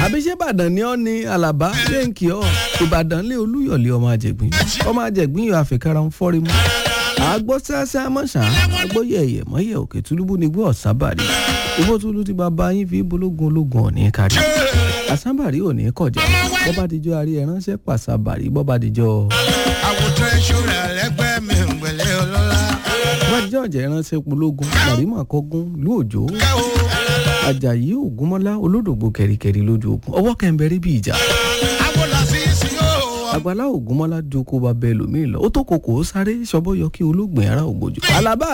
àbíṣẹ́ ìbàdàn ni ọ́ ni àlàbá lẹ́ǹkì ọ́ ìbàdàn lé olúyọ̀lé ọmọ àjẹgbìn ọmọ àjẹgbìn yóò àfikàrà ń fọ́rí mu àgbọ̀ sáásá mọ̀ṣá àgbọ̀ yẹ̀yẹ̀ mọ́yẹ̀ òkè túlúbù ní gbọ́ ọ̀sábàrí igbó túlú ti bàbá yín fi bológun ológun òní kárí àsábàrí òní kọjá bọ́bá dijọ́ àrí ẹ̀ránṣẹ́ pàṣàbàrí bọ́bá dijọ́ àwòtán ìṣúra ẹlẹgbẹ́ mi ń gbẹ̀lẹ́ ọlọ́lá. bọ́bá dijọ́ ọ̀jẹ̀ ẹ̀ránṣẹ́ pológun màrímà kọ́gún lóòjó kẹ́wò ajayi ògúnmọ́lá olódògbò kẹ̀ríkẹ̀rí lójú ogun ọwọ́ kẹ́ńbẹ́rí bí ìjà àwòlá sí sí yóò. àgbàlá ògúnmọ́lá ju kó ba bẹ́ẹ̀ lómi lọ ó tó kòkó sáré ṣọbọ́ yọ kí olóògbé ara ògbójú. alábà